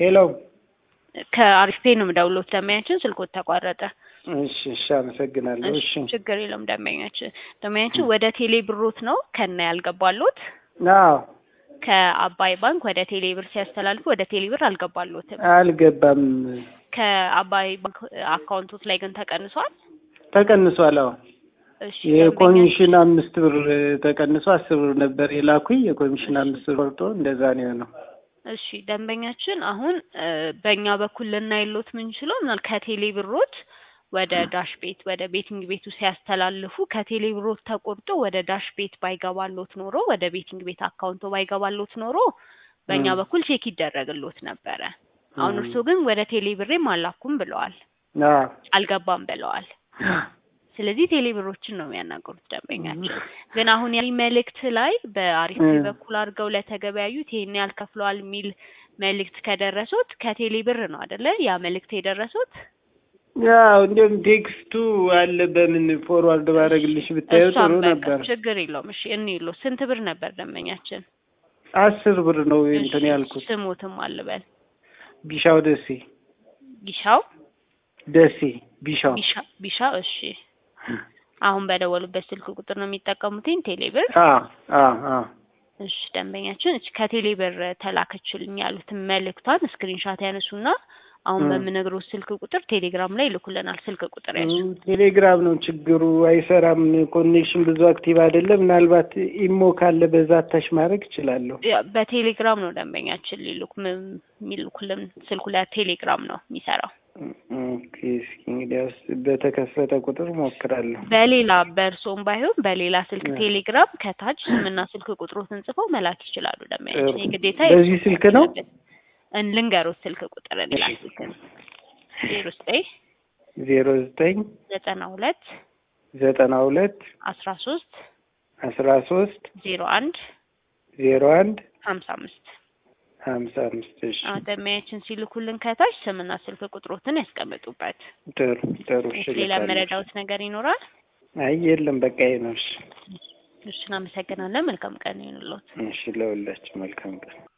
ሄሎ ከአሪፍ ፔ ነው የምደውለው። ደንበኛችን ስልኮት ተቋረጠ። እሺ እሺ፣ አመሰግናለሁ። እሺ ችግር የለውም። ደንበኛችን ደንበኛችን ወደ ቴሌ ብሮት ነው ከነ ያልገባሉት አዎ፣ ከአባይ ባንክ ወደ ቴሌ ብር ሲያስተላልፉ ወደ ቴሌ ብር አልገባሉትም። አልገባም፣ ከአባይ ባንክ አካውንቶት ላይ ግን ተቀንሷል። ተቀንሷል። አዎ እሺ የኮሚሽን አምስት ብር ተቀንሶ አስር ብር ነበር የላኩኝ። የኮሚሽን አምስት ብር ቆርጦ እንደዛ ነው የሆነው። እሺ ደንበኛችን አሁን እ በእኛ በኩል ልናይሎት ምንችለው ምናል ከቴሌ ብሮት ወደ ዳሽ ቤት ወደ ቤቲንግ ቤቱ ሲያስተላልፉ ከቴሌ ብሮት ተቆርጦ ወደ ዳሽ ቤት ባይገባሎት ኖሮ ወደ ቤቲንግ ቤት አካውንቶ ባይገባሎት ኖሮ በእኛ ም። በኩል ቼክ ይደረግሎት ነበረ። አሁን ም። እርስዎ ግን ወደ ቴሌ ብሬም አላኩም ብለዋል፣ አዎ አልገባም ብለዋል። ስለዚህ ቴሌ ብሮችን ነው የሚያናገሩት ደንበኛችን። ግን አሁን ያለኝ መልእክት ላይ በአሪፍ እ። በኩል አድርገው ለተገበያዩት ይሄን ያህል ከፍለዋል የሚል መልእክት ከደረሱት ከቴሌ ብር ነው አደለ? ያ መልእክት የደረሱት ያው እንዲሁም ቴክስቱ አለ። በምን ፎርዋርድ ባደረግልሽ ብታየው ጥሩ እሷም በቃ ነበር። ችግር የለውም። እሺ እንይሎ ስንት ብር ነበር ደንበኛችን? አስር ብር ነው እንትን እሺ፣ ያልኩት። ስሙትም አልበል ቢሻው ደሴ ቢሻው ደሴ ቢሻው ቢሻ ቢሻው። እሺ አሁን በደወሉበት ስልክ ቁጥር ነው የሚጠቀሙትኝ ቴሌ ብር? አ አ አ እሺ ደንበኛችን እች ከቴሌ ብር ተላከችልኝ ያሉትን መልእክቷን ስክሪንሻት ያነሱና አሁን እ። በምነግሮት ስልክ ቁጥር ቴሌግራም ላይ ይልኩልናል። ስልክ ቁጥር ያዙ። ም፣ ቴሌግራም ነው ችግሩ፣ አይሰራም። ኮኔክሽን ብዙ አክቲቭ አይደለም። ምናልባት ኢሞ ካለ በዛ ታች ማድረግ እችላለሁ። ያ በቴሌግራም ነው ደንበኛችን ሊልኩ ም- የሚልኩልን ስልኩ ላይ ቴሌግራም ነው የሚሰራው። ኦኬ፣ እስኪ እንግዲያውስ በተከፈተ ቁጥር ሞክራለሁ። በሌላ በእርሶም ባይሆን በሌላ ስልክ እ። ቴሌግራም ከታች ስምና ስልክ ቁጥሮትን ጽፈው መላክ ይችላሉ። ደንበኛችን ጥሩ። የግዴታ በዚህ ስልክ ነው? እን- ልንገሮት ስልክ ቁጥር ሌላ እሺ። ስልክ ነው ዜሮ ዘጠኝ ዜሮ ዘጠኝ ዘጠና ሁለት ዘጠና ሁለት አስራ ሶስት አስራ ሶስት ዜሮ አንድ ዜሮ አንድ ሀምሳ አምስት ሀምሳ አምስት እሺ ደንበኛችን ሲልኩልን ከታች ስምና ስልክ ቁጥሮትን ያስቀምጡበት። ጥሩ ጥሩ እሺ ሌላ ልካለሁ። መረዳውት ነገር ይኖራል? አይ የለም በቃ ይሄ ነው እሺ እሺ እናመሰግናለን። መልካም ቀን ይሁንልዎት። እሺ ለሁላችን መልካም ቀን